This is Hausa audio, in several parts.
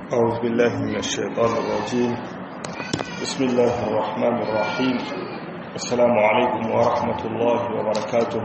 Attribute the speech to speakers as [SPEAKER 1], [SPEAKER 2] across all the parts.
[SPEAKER 1] أعوذ بالله من الشيطان الرجيم بسم الله الرحمن الرحيم السلام عليكم ورحمة الله وبركاته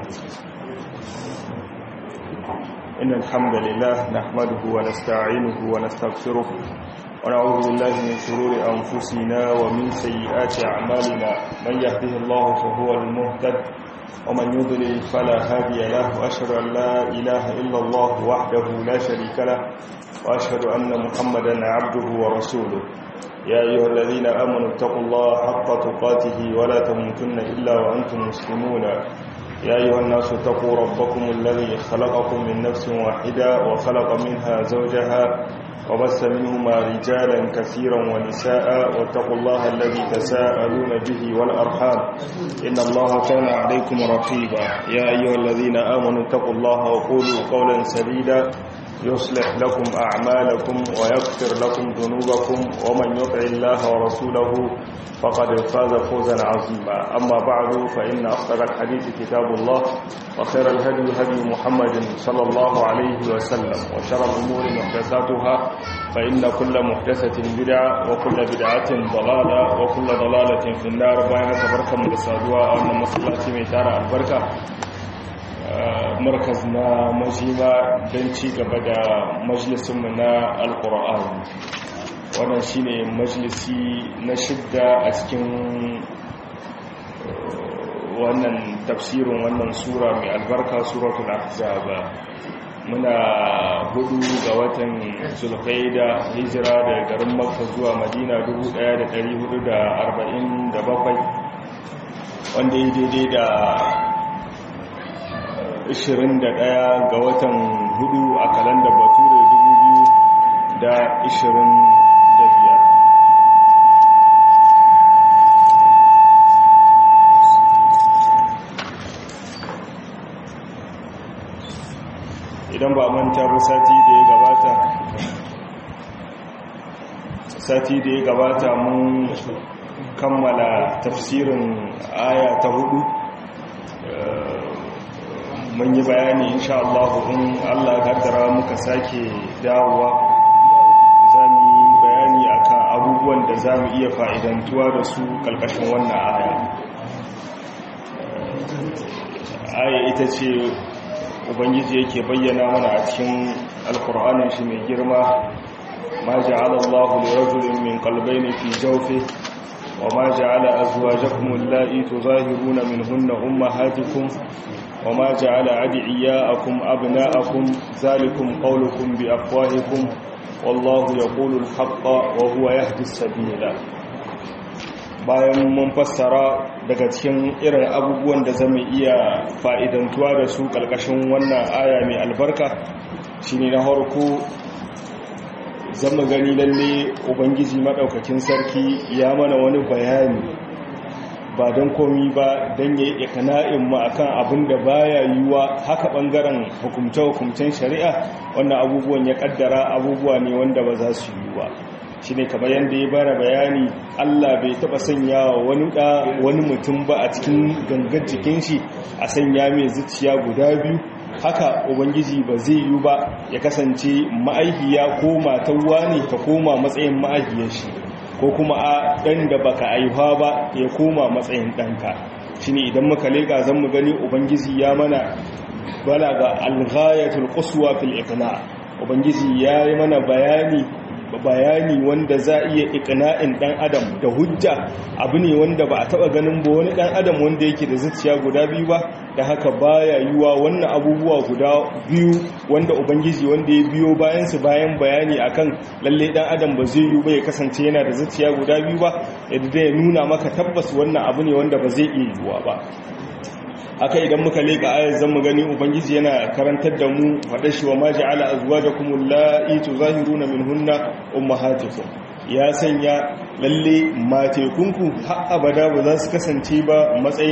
[SPEAKER 1] إن الحمد لله نحمده ونستعينه ونستغفره ونعوذ بالله من شرور أنفسنا ومن سيئات أعمالنا من يهده الله فهو المهتد ومن يضلل فلا هادي له وأشهد أن لا إله إلا الله وحده لا شريك له وأشهد أن محمدا عبده ورسوله يا أيها الذين آمنوا اتقوا الله حق تقاته ولا تموتن إلا وأنتم مسلمون يا أيها الناس اتقوا ربكم الذي خلقكم من نفس واحدة وخلق منها زوجها وبث منهما رجالا كثيرا ونساء واتقوا الله الذي تساءلون به والأرحام إن الله كان عليكم رقيبا يا أيها الذين آمنوا اتقوا الله وقولوا قولا سديدا يصلح لكم أعمالكم ويغفر لكم ذنوبكم ومن يطع الله ورسوله فقد فاز فوزا عظيما أما بعد فإن أصدق الحديث كتاب الله وخير الهدي هدي محمد صلى الله عليه وسلم وشر الأمور محدثاتها فإن كل محدثة بدعة وكل بدعة ضلالة وكل ضلالة في النار بين تبركة من السادوة أن مصلاتي ميتارة البركة markaz na majima don ci gaba da majalisunmu na alkur'ani wannan shine majalisi na shidda a cikin wannan tafsirin wannan sura mai albarka suratul ahzab muna hudu ga watan zulqaida hijira daga garin makka zuwa madina 1447 wanda ya daidai da 21 ga watan hudu a kalandar bature 2025 idan ba manta ba sati da ya gabata sati da ya gabata mun kammala tafsirin aya ta hudu mun yi bayani insha Allah in Allah kaddara muka sake dawowa za mu yi bayani akan abubuwan da za mu iya fa'idantuwa da su kalkashin wannan aya aya ita ce ubangiji yake bayyana mana a cikin alkur'anin shi mai girma ma ja'ala Allahu li rajulin min qalbayni fi jawfihi وما جعل أزواجكم اللائي تظاهرون منهن أمهاتكم وما جعل عدعياءكم أبناءكم ذلكم قولكم بأفواهكم والله يقول الحق وهو يهدي السبيل bayan mun fassara daga cikin irin abubuwan da zama iya fa'idantuwa da su ƙarƙashin wannan aya mai albarka shi ne na harko zama gani lalle ubangiji maɗaukakin sarki ya mana wani bayani ba don komi ba don ya yi ikana'in mu akan abin da baya yiwuwa haka ɓangaren hukumce-hukumcen shari'a wannan abubuwan ya ƙaddara abubuwa ne wanda ba za su yiwuwa shi ne kamar yadda ya bara bayani allah bai taɓa sanya wani ɗa wani mutum ba a cikin gangar jikin shi a sanya mai zuciya guda biyu haka ubangiji ba zai yi ba ya kasance ma'aihiya ko matawa ne ta koma matsayin ma'aihiyar shi ko kuma a ɗan da baka aihuwa ba ya koma matsayin ɗanka shi ne idan muka leƙa zan mu gani ubangiji ya mana balaga alghayatul quswa fil iqna ubangiji ya yi mana bayani bayani wanda za iya iqna'in dan adam da hujja abu ne wanda ba a taba ganin ba wani dan adam wanda yake da zuciya guda biyu ba da haka baya yiwa wannan abubuwa guda biyu wanda ubangiji wanda ya biyo bayan su bayan bayani akan lalle dan adam ba zai yi ba ya kasance yana da zuciya guda biyu ba yadda ya nuna maka tabbas wannan abu ne wanda ba zai iya yiwa ba haka idan muka leka ayar zan mu gani ubangiji yana karantar da mu faɗa shi wa maji ala azwajakum allati tuzahiruna minhunna ummahatukum ya sanya lalle matekunku har abada ba za su kasance ba matsayin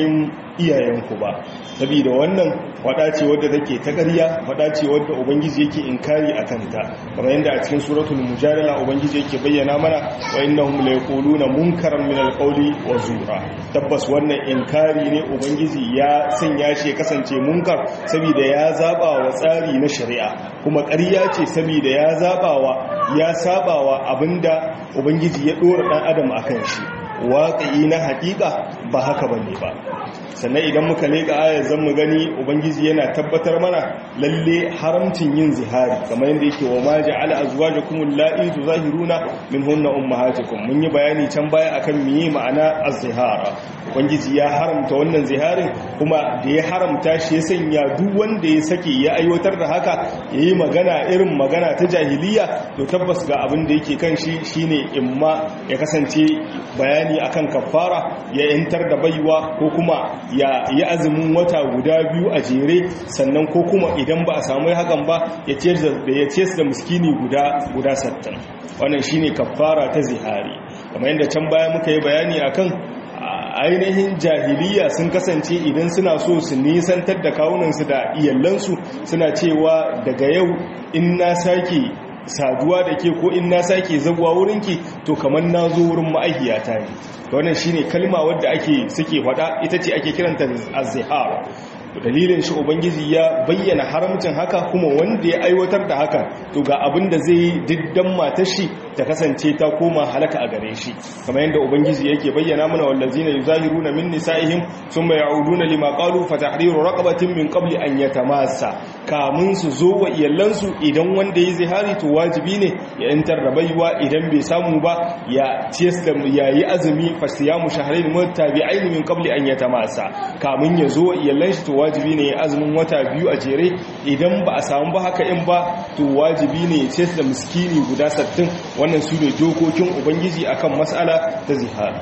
[SPEAKER 1] iyayenku ba saboda wannan fada ce wadda take ta ƙarya fada ce wadda ubangiji yake inkari a kanta kamar yadda a cikin suratul mujadala ubangiji yake bayyana mana wa innahum la yaquluna munkaran min alqawli wa zura tabbas wannan inkari ne ubangiji ya sanya shi ya kasance munkar saboda ya zaba wa tsari na shari'a kuma ƙarya ce saboda ya zabawa ya sabawa abinda ubangiji ya dora dan adam akan shi waƙi na haƙiƙa ba haka bane ba sannan idan muka leƙa ayar zan mu gani ubangiji yana tabbatar mana lalle haramcin yin zihari kamar yadda yake wa ma ja'ala azwajakum allati tuzahiruna minhunna ummahatukum mun yi bayani can baya akan miye ma'ana az-zihara ubangiji ya haramta wannan ziharin kuma da ya haramta shi ya sanya duk wanda ya sake ya aiwatar da haka yayi magana irin magana ta jahiliya to tabbas ga abin da yake kan shi shine imma ya kasance bayani akan kafara ya yantar da baiwa ko kuma ya yi azumin wata guda biyu a jere sannan ko kuma idan ba a samu hakan ba ya ce da muskini guda guda sattan wannan shine kafara ta zihari kamar yadda can baya muka yi bayani akan ainihin jahiliya sun kasance idan suna so su nisantar da kawunansu da iyalansu suna cewa daga yau in na sake saduwa da ke ko in na sake zaguwa wurinki to kamar na zo wurin ma'aihiyata ne wannan shine kalma wadda ake suke faɗa ita ce ake kiranta az-zihar dalilin shi ubangiji ya bayyana haramcin haka kuma wanda ya aiwatar da haka to ga abin da zai diddan matar shi ta kasance ta koma halaka a gare shi kamar yadda ubangiji yake bayyana mana wallazina yuzahiruna min nisaihim thumma ya'uduna lima qalu fa tahriru raqabatin min qabli an yatamassa kamun su zo wa iyalansu idan wanda ya zihari to wajibi ne ya yantar da baiwa idan bai samu ba ya ciyas da yayi azumi fa siyamu shahrayn mutabi'ain min qabli an yatamassa kamun ya zo wa iyalan shi to wajibi ne ya azumin wata biyu a jere idan ba a samu ba haka in ba to wajibi ne ya ciyas da miskini guda 60 wannan su ne dokokin ubangiji akan matsala ta zihar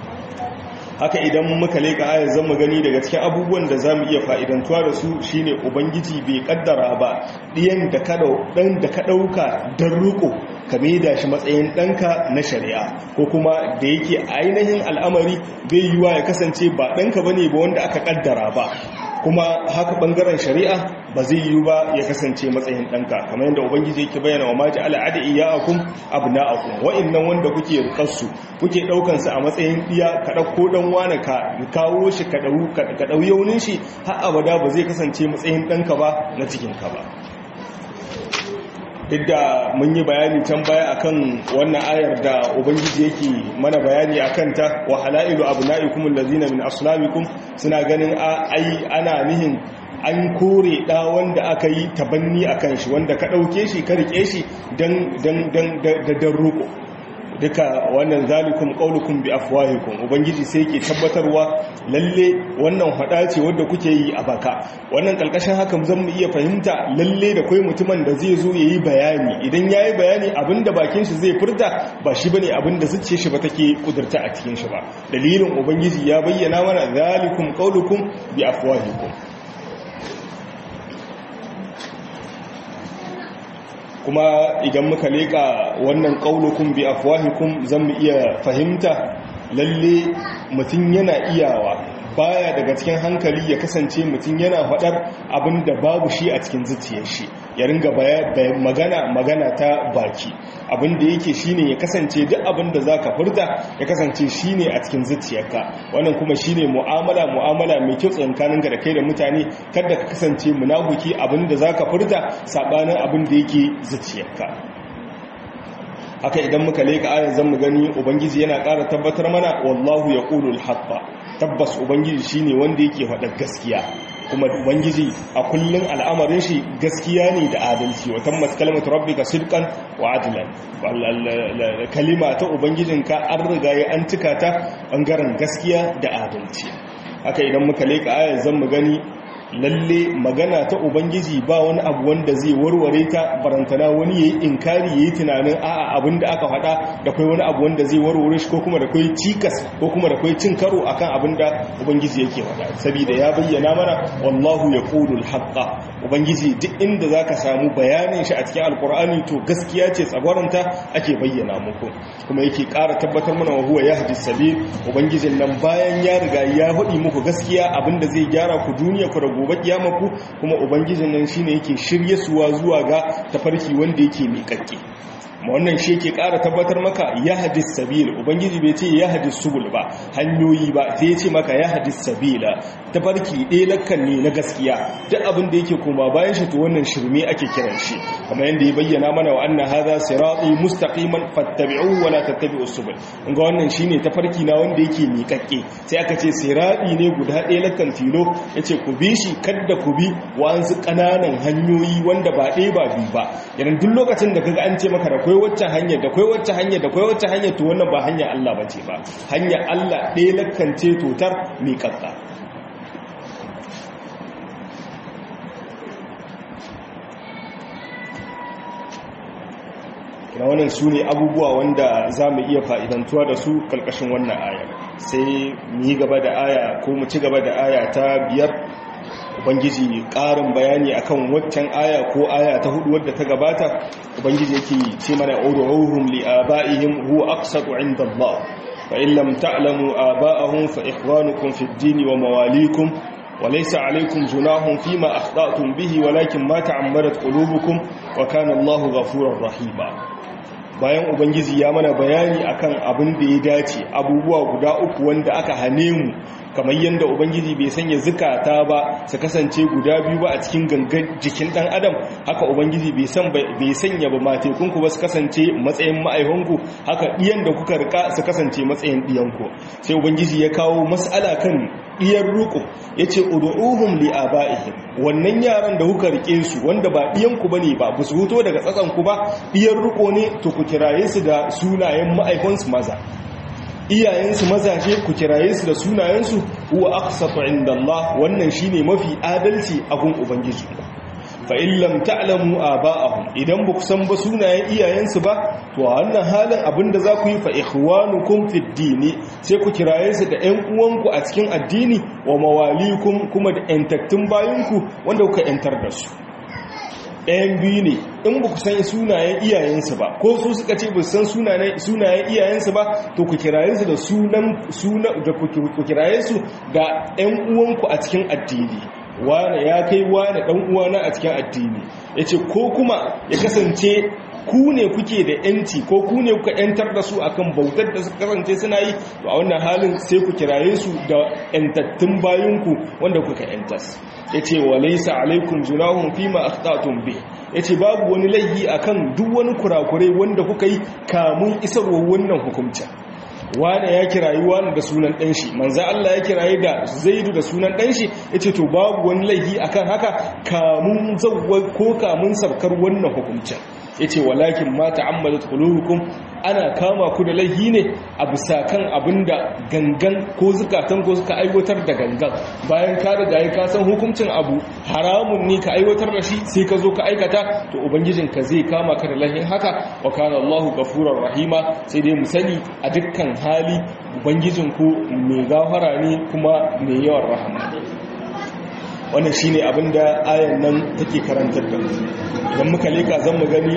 [SPEAKER 1] haka idan muka leka ayar zama gani daga cikin abubuwan da za mu iya fa'idantuwa da su shine ubangiji bai kaddara ba ɗiyan da ka ɗauka don riko ka da shi matsayin ɗanka na shari'a ko kuma da yake ainihin al'amari bai yiwa ya kasance ba ɗanka ba ne ba wanda aka kaddara ba kuma haka bangaren shari'a ba zai yi ba ya kasance matsayin ɗanka kamar yadda ubangiji yake bayyana wa maji al'ada iyakun abna'akum wa'annan wanda kuke rukarsu kuke ɗaukansu a matsayin ɗiya ka ɗauko ɗan wani ka kawo shi ka ɗau yaunin shi har abada ba zai kasance matsayin ɗanka ba na cikinka ba duk da mun yi bayani can baya akan wannan ayar da ubangiji yake mana bayani akan ta wa halailu abna'ikum allazina min aslabikum suna ganin ai ana nihin an kore da wanda aka yi tabanni akan shi wanda ka dauke shi ka rike shi dan dan dan dan ruko duka wannan zalikum qaulukum bi afwahikum ubangiji sai yake tabbatarwa lalle wannan hada ce wanda kuke yi a baka wannan kalkashin haka zan mu iya fahimta lalle da kai mutumin da zai zo yayi bayani idan yayi bayani abinda bakin shi zai furta ba shi bane abinda zuciyar shi ba take kudurta a cikin shi ba dalilin ubangiji ya bayyana mana zalikum qaulukum bi afwahikum kuma idan muka leka wannan qaulukum bi afwahikum zan mu iya fahimta lalle mutum yana iyawa baya daga cikin hankali ya kasance mutum yana faɗar abin da babu shi a cikin zuciyar shi ya ringa magana magana ta baki abin da yake shine ya kasance duk abin da zaka furta ya kasance shine a cikin zuciyarka wannan kuma shine mu'amala mu'amala mai kyau tsakanin da kai da mutane kada ka kasance munafiki abin da zaka furta sabanin abin da yake zuciyarka haka idan muka leka ayar zan mu gani ubangiji yana ƙara tabbatar mana wallahu yaqulul haqqa tabbas ubangiji shine wanda yake faɗa gaskiya kuma ubangiji a kullun al'amarin shi gaskiya ne da adalci wa tammat kalimatu rabbika sidqan wa adlan kalima ta ubangijinka an riga ya an cika ta bangaren gaskiya da adalci haka idan muka leka ayar zan mu gani lalle magana ta ubangiji ba wani abu wanda zai warware ta barantana wani yayi inkari yayi tunanin a'a abin da aka faɗa da kai wani abu wanda zai warware shi ko kuma da kai cikas ko kuma da kai cin karo akan abin da ubangiji yake faɗa saboda ya bayyana mana wallahu yaqulul haqqa ubangiji duk inda zaka samu bayanin shi a cikin alqur'ani to gaskiya ce tsagwaranta ake bayyana muku kuma yake ƙara tabbatar mana wa huwa yahdi sabil ubangijin nan bayan ya riga ya hudi muku gaskiya abinda zai gyara ku duniya ku da gobe kiyama ku kuma ubangijin nan shine yake shirye suwa zuwa ga tafarki wanda yake miƙaƙƙe ma wannan shi yake ƙara tabbatar maka ya hadis sabila ubangiji bai ce ya hadis subul ba hanyoyi ba sai ya ce maka ya hadis sabila tafarki ɗaya lakkan ne na gaskiya duk abin da yake koma bayan shi to wannan shirme ake kiran shi kamar yadda ya bayyana mana wa anna hadha sirati mustaqiman fattabi'uhu wa la tattabi'us subul ga wannan shine tafarki na wanda yake miƙaƙƙe sai aka ce sirati ne guda ɗaya lakkan tilo yace ku bi shi kadda ku bi wa'ansu ƙananan hanyoyi wanda ba ɗaya ba biyu ba idan duk lokacin da kaga an ce maka da akwai wacce hanyar da akwai wacce hanyar da akwai wacce hanyar to wannan ba hanyar Allah ba ce ba hanyar Allah ɗaya lakance totar miƙaƙƙa na wannan su ne abubuwa wanda za mu iya fa'idantuwa da su ƙarƙashin wannan aya sai mu yi gaba da aya ko mu ci gaba da aya ta biyar ubangiji ƙarin bayani akan waccan aya ko aya ta hudu wadda ta gabata ubangiji yake ce mana ud'uhum li aba'ihim huwa aqsatu 'inda Allah fa in lam ta'lamu aba'ahum fa ikhwanukum fid din wa mawalikum wa laysa 'alaykum junahun fima akhta'tum bihi walakin ma ta'ammadat qulubukum wa kana Allahu ghafurur rahima bayan ubangiji ya mana bayani akan abin da ya dace abubuwa guda uku wanda aka hane mu kamar yadda ubangiji bai sanya zukata ba su kasance guda biyu ba a cikin gangan jikin dan adam haka ubangiji bai san bai sanya ba matekunku ba su kasance matsayin ma'aihanku haka diyan da kuka rika su kasance matsayin diyanku sai ubangiji ya kawo mas'ala kan diyar ruku yace ud'uhum li abaihim wannan yaran da kuka rike su wanda ba diyanku bane ba ba su huto daga tsatsanku ba diyar ruko ne to ku kiraye su da sunayen ma'aikansu maza iyayensu mazaje ku kiraye su da sunayensu huwa aqsatu indallah wannan shine mafi adalci a gun ubangiji fa in lam ta'lamu aba'ahum idan ba ku san ba sunayen iyayensu ba to a wannan halin abinda za ku yi fa ikhwanukum fid dini sai ku kiraye su da ƴan uwanku a cikin addini wa mawalikum kuma da ƴantattun bayinku wanda kuka ƴantar da su ɗayan biyu ne in ba ku san sunayen iyayensu ba ko su suka ce ba san sunayen iyayensu ba to ku kiraye su da sunan da ku kiraye su da ɗan uwanku a cikin addini wane ya kai wane ɗan uwana a cikin addini ya ce ko kuma ya kasance ku ne kuke da yanci ko ku ne kuka yantar da su akan bautar da suka kasance suna yi to a wannan halin sai ku kiraye su da yantattun bayanku wanda kuka yantas ya ce wa laisa alaikum junahun fima akhtatum bi ya ce babu wani laifi akan duk wani kurakurai wanda kuka yi kamun isarwa wannan hukumcin wane ya kirayi wani da sunan ɗanshi manzan Allah ya kirayi da zaidu da sunan ɗanshi ya ce to babu wani laifi akan haka kamun zauwa ko kamun sarkar wannan hukumcin ya ce walakin ma ta'ammalat qulubukum ana kama ku da laihi ne a bisa kan abinda gangan ko zukatan ko suka aiwatar da gangan bayan ka riga ya ka san hukuncin abu haramun ne ka aiwatar da shi sai ka zo ka aikata to ubangijinka zai kama ka da laihin haka wa kana Allahu ghafurur rahima sai dai mu sani a dukkan hali ubangijinku mai gafara ne kuma mai yawan rahama wannan shine abinda ayan nan take karantar da mu idan muka leka zan mu gani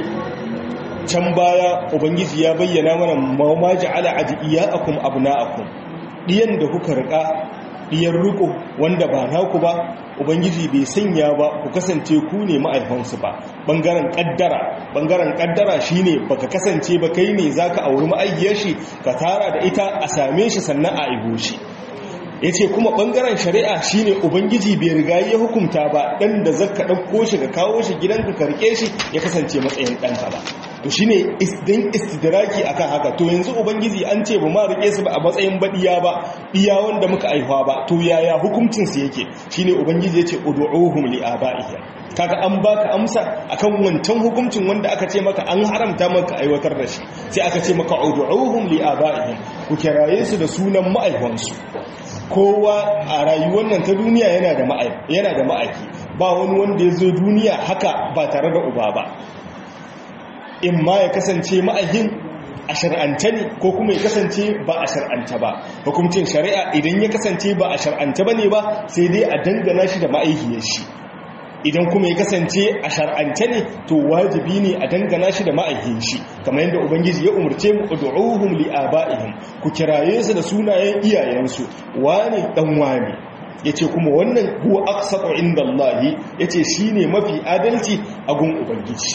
[SPEAKER 1] can baya ubangiji ya bayyana mana ma ja'ala adiyakum abna'akum diyan da kuka rika diyan riko wanda ba naku ba ubangiji bai sanya ba ku kasance ku ne ma'aifansu ba bangaren kaddara bangaren kaddara shine baka kasance ba kai ne zaka auri ma'aikiyar shi ka tara da ita a same shi sannan a aiho shi ya ce kuma ɓangaren shari'a shine ubangiji bai riga ya hukunta ba ɗan da zaka ɗauko shi ka kawo shi gidanka karke shi ya kasance matsayin ɗanka ba to shine don istidraki akan haka to yanzu ubangiji an ce ba ma rike su ba a matsayin baɗiya ba iya wanda muka aihuwa ba to yaya hukuncin su yake shine ubangiji ya ce ud'uhum li abaihim kaga an baka amsa akan wancan hukuncin wanda aka ce maka an haramta maka aiwatar da shi sai aka ce maka ud'uhum li abaihim ku kiraye su da sunan ma'aikansu kowa a rayuwar nan ta duniya yana da yana da ma'aiki ba wani wanda ya zo duniya haka ba tare da uba ba in ma ya kasance ma'aikin a shar'anta ne ko kuma ya kasance ba a shar'anta ba hukuncin shari'a idan ya kasance ba a shar'anta ba ne ba sai dai a dangana shi da ma'aikiyar shi idan kuma ya kasance a shar'ance ne to wajibi ne a dangana shi da ma'aikin shi kamar yadda ubangiji ya umarce mu ud'uhum li aba'ihim ku kiraye su da sunayen iyayensu wani dan wani yace kuma wannan huwa aqsatu indallahi yace shine mafi adalci a gun ubangiji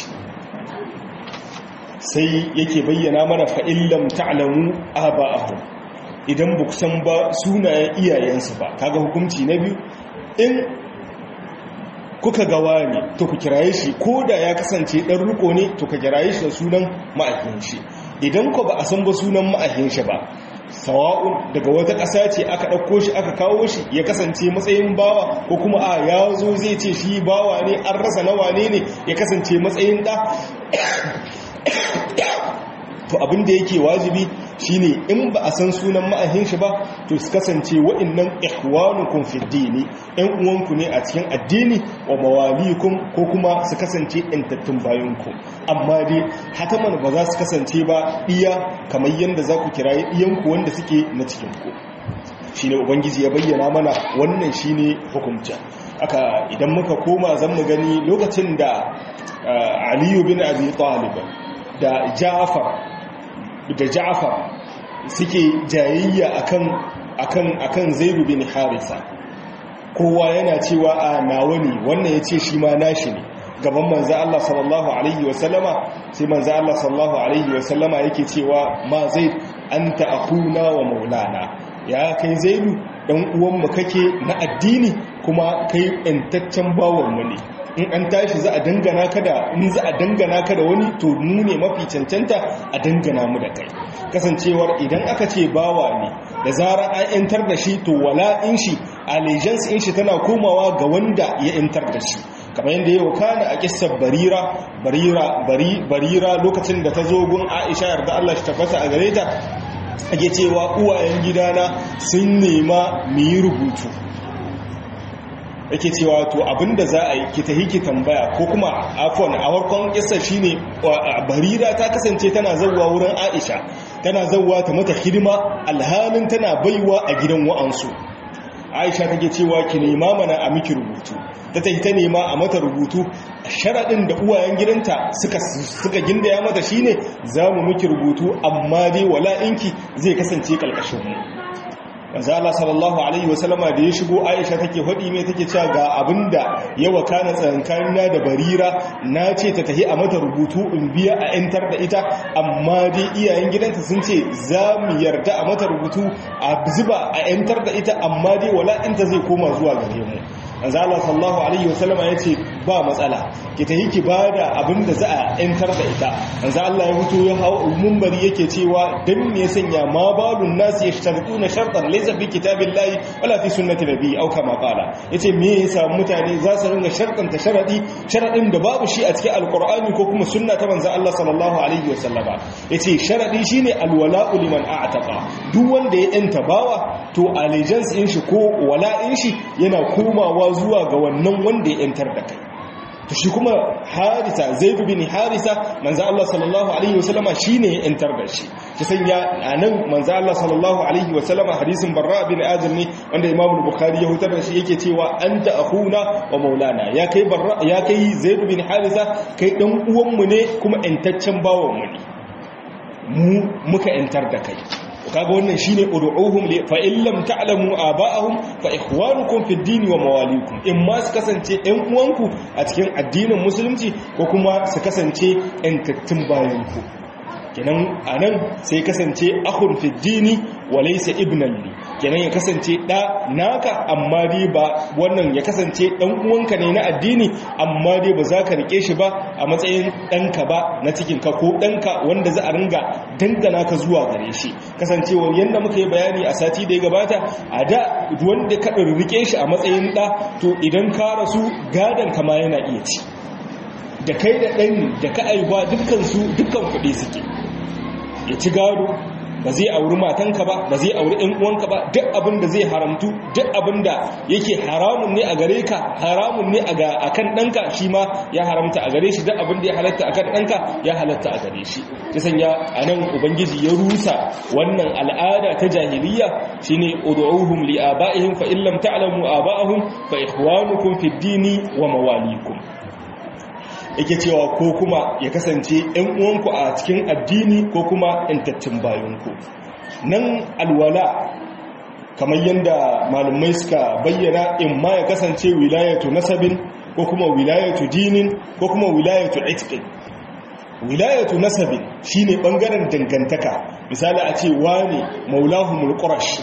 [SPEAKER 1] sai yake bayyana mana fa illam ta'lamu aba'ahum idan ba san ba sunayen iyayensu ba kaga hukunci na biyu in kuka gawa ne to ku kiraye shi ko da ya kasance ɗan riko ne to ka kiraye shi da sunan ma'ahin shi idan ku ba a san ba sunan ma'ahin shi ba sawa'un daga wata ƙasa ce aka ɗauko shi aka kawo shi ya kasance matsayin bawa ko kuma a ya zo zai ce shi bawa ne an rasa nawa ne ne ya kasance matsayin ɗa to abin da yake wajibi shine in ba a san sunan ma'ahin shi ba to su kasance wa'annan ikhwanukum fi dini ɗan uwanku ne a cikin addini wa mawalikum ko kuma su kasance ɗantattun bayanku amma dai hataman ba za su kasance ba iya kamar yadda za ku kirayi iyanku wanda suke na cikinku shine ubangiji ya bayyana mana wannan shine hukunta aka idan muka koma zan mu gani lokacin da aliyu bin abi talib da ja'far da ja'far suke jayayya akan akan akan zaidu bin harisa kowa yana cewa a nawa ne wannan yace shi ma nashi ne gaban manzo Allah sallallahu alaihi wasallama sai manzo Allah sallallahu alaihi wasallama yake cewa ma zaid anta akhuna wa maulana ya kai zaidu dan uwan mu kake na addini kuma kai intaccen bawon mu ne in an tashi za a dangana ka da in za a dangana ka da wani to mu ne mafi cancanta a dangana mu da kai kasancewar idan aka ce bawa ne da zarar an yantar da shi to wala in shi allegiance in shi tana komawa ga wanda ya yantar da shi kamar yadda yau kana a kissar barira barira bari barira lokacin da ta zo gun Aisha yarda Allah shi tabbata a gare ta ake cewa uwayen gidana sun nema mu yi rubutu yake cewa to abinda za a yi ki tahi ki tambaya ko kuma afon a warkon kissa shine barira ta kasance tana zawwa wurin Aisha tana zawwa ta mata hidima alhalin tana baiwa a gidan wa'ansu Aisha take cewa ki nema mana a miki rubutu ta tahi ta nema a mata rubutu sharaɗin da uwayen gidanta suka suka gindaya mata shine za mu miki rubutu amma dai wala'inki zai kasance kalkashin mu manzo Allah sallallahu alaihi wasallama da ya shigo Aisha take hodi mai take cewa ga abinda ya wakana tsakankanina da Barira na ce ta tahi a mata rubutu in biya a yantar da ita amma dai iyayen gidanta sun ce za mu yarda a mata rubutu a zuba a yantar da ita amma dai wala inta zai koma zuwa gare mu manzo Allah sallallahu alaihi wasallama yace ba matsala ki tahi ki bada abinda za a yantar da ita manzo Allah ya fito ya hawo munbari yake cewa dan me ya sanya ma balun nasi yashtartuna shartan laysa fi kitabillahi wala fi sunnati nabi au kama qala yace me yasa mutane za su ringa shartanta sharadi sharadin da babu shi a cikin alqur'ani ko kuma sunna ta manzo Allah sallallahu alaihi wasallama yace sharadi shine alwala'u liman a'taqa duk wanda ya yanta bawa to allegiance in shi ko wala'in shi yana komawa zuwa ga wannan wanda ya yantar da kai to shi kuma harisa zaidu bin harisa manzo Allah sallallahu alaihi wasallama shine ya yantar da shi ki sanya anan manzo Allah sallallahu alaihi wasallama hadisin barra bin azim ne wanda imam bukhari ya hutar da shi yake cewa anta akhuna wa maulana ya kai barra ya kai zaidu bin harisa kai dan uwan mu ne kuma yantaccen bawon mu ne mu muka yantar da kai kaga wannan shine ud'uhum li fa in lam ta'lamu aba'ahum fa ikhwanukum fid din wa mawalikum in ma su kasance ɗan uwanku a cikin addinin musulunci ko kuma su kasance ɗan tattun bayanku kenan anan sai kasance akhun fid dini wa laysa ibnan li kenan ya kasance da naka amma dai ba wannan ya kasance dan uwanka ne na addini amma dai ba za ka rike shi ba a matsayin ɗanka ba na cikin ka ko ɗanka wanda za a ringa dangana ka zuwa gare shi kasancewar yadda muka yi bayani a sati da ya gabata a da wanda ka rike shi a matsayin ɗa to idan ka rasu gadon kama yana iya ci da kai da ɗan da ka aiwa dukkan su dukkan kuɗi suke ya ci gado ba zai auri matanka ba ba zai auri ɗan uwanka ba duk abin da zai haramtu duk abin da yake haramun ne a gare ka haramun ne a kan ɗanka shi ma ya haramta a gare shi duk abin da ya halatta a kan ɗanka ya halatta a gare shi ta sanya a nan ubangiji ya rusa wannan al'ada ta jahiliya shine ud'uhum li aba'ihim fa in lam ta'lamu aba'ahum fa ikhwanukum fid dini wa mawalikum yake cewa ko kuma ya kasance ‘yan uwanku a cikin addini ko kuma ‘yantattun bayanku nan alwala kamar yadda malumai suka bayyana in ma ya kasance wilayatu nasabin ko kuma wilayatu dinin ko kuma wilayatu itikin wilayatu nasabin shine bangaren dangantaka misali a ce wani maulahumul qurash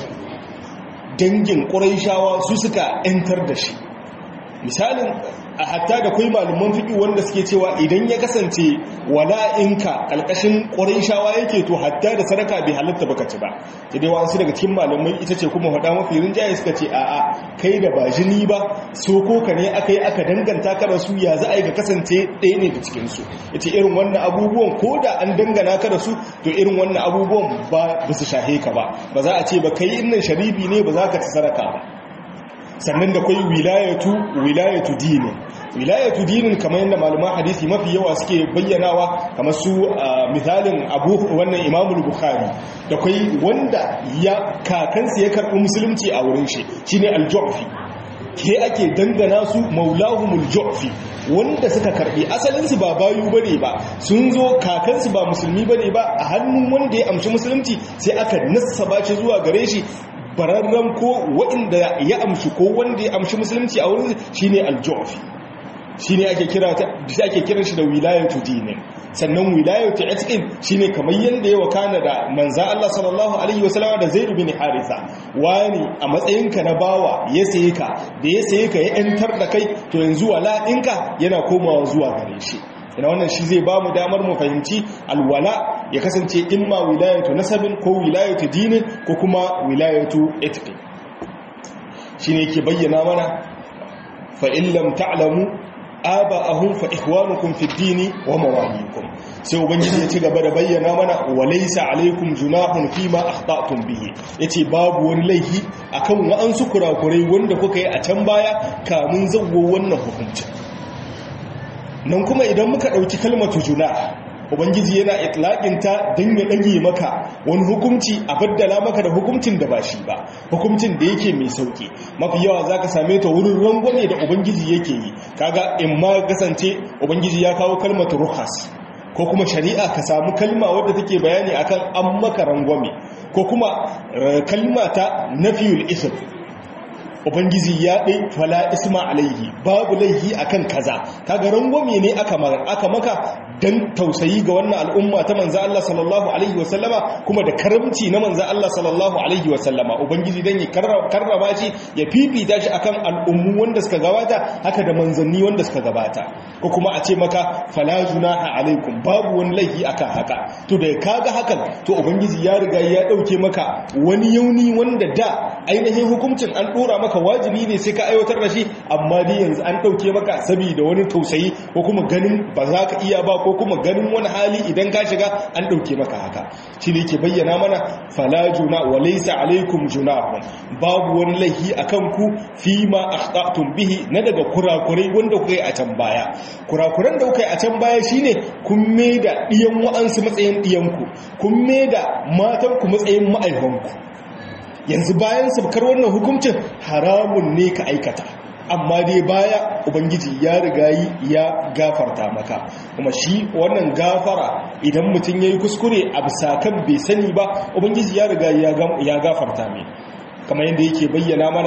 [SPEAKER 1] dangin quraishawa su suka ‘yantar da shi misalin a hatta da kai malaman fiƙi wanda suke cewa idan ya kasance wala'inka ƙalƙashin shawa yake to hatta da sadaka bai halatta baka ci ba ta dai wasu daga cikin malamai ita ce kuma faɗa mafi rinjaye suka ce a'a kai da ba jini ba so ko ka ne aka yi aka danganta ka da su ya za a yi ka kasance ɗaya ne da cikinsu ita irin wannan abubuwan ko da an dangana ka da su to irin wannan abubuwan ba su shahe ka ba ba za a ce ba kai innan sharibi ne ba za ka ci sadaka ba sannan da kwai wilayatu wilayatu dini wilayatu dinin kamar yadda malaman hadisi mafi yawa suke bayyanawa kamar su misalin abu wannan imamul bukhari da kwai wanda ya kakansa ya karɓi musulunci a wurin shi shine al-ju'fi ke ake dangana su maulahumul ju'fi wanda suka karbi asalin su ba bayu bane ba sun zo kakansu ba musulmi bane ba a hannun wanda ya amshi musulunci sai aka nassaba shi zuwa gare shi bararren ko waɗanda ya amshi ko wanda ya amshi musulunci a wurin shine al-ju'fi shine ake kira ta ake kiran shi da wilayatu dinin sannan wilayatu itqin shine kamar yanda ya wakana da manza Allah sallallahu alaihi wasallam da Zaid bin Haritha wani a matsayinka na bawa ya saye ka da ya saye ka ya yantar da kai to yanzu wala ɗinka yana komawa zuwa gare shi ina wannan shi zai ba mu damar mu fahimci alwala ya kasance imma wilayatu nasabin ko wilayatu dinin ko kuma wilayatu itqin shine yake bayyana mana fa in lam ta'lamu aba'ahum fa ikhwanukum fid dini wa mawalikum sai ubangiji ya ci gaba da bayyana mana walaysa alaikum junahun fima akhta'tum bihi yace babu wani laifi akan wa'ansu kurakurai wanda kuka yi a can baya kamun zago wannan hukunci nan kuma idan muka dauki kalmatu junah ubangiji yana itlaƙinta don ya ɗage maka wani hukunci a baddala maka da hukuncin da ba shi ba hukuncin da yake mai sauƙi mafi yawa za ka same ta wurin rangwame da ubangiji yake yi kaga in ma kasance ubangiji ya kawo kalmatu ruhas ko kuma shari'a ka samu kalma wadda take bayani akan an maka rangwame ko kuma kalma ta nafiyul ism ubangiji ya ɗai fala isma alaihi babu laihi akan kaza kaga rangwame ne aka maka dan tausayi ga wannan al'umma ta manzo Allah sallallahu alaihi wasallama kuma da karamci na manzo Allah sallallahu alaihi wasallama ubangiji dan ya karrama shi ya fifita shi akan al'ummu wanda suka gabata haka da manzanni wanda suka gabata ko kuma a ce maka fala junaha alaikum babu wani laifi akan haka to da kaga hakan to ubangiji ya riga ya dauke maka wani yauni wanda da ainihin hukuncin an dora maka wajibi ne sai ka aiwatar da shi amma dai yanzu an dauke maka saboda wani tausayi ko kuma ganin ba za ka iya ba ko kuma ganin wani hali idan ka shiga an ɗauke maka haka shi ne ke bayyana mana fala juna wa laysa alaikum junahun babu wani laihi akan ku fi ma akhtatum bihi na daga kurakurai wanda kuka yi a can baya kurakuran da kuka yi a can baya shine kun da diyan wa'ansu matsayin diyanku kun da matan ku matsayin ma'aikanku yanzu bayan sabkar wannan hukuncin haramun ne ka aikata amma dai baya ubangiji ya riga ya gafarta maka kuma shi wannan gafara idan mutum ya yi kuskure a bisa kan bai sani ba ubangiji ya riga ya gafarta mai kamar yadda yake bayyana mana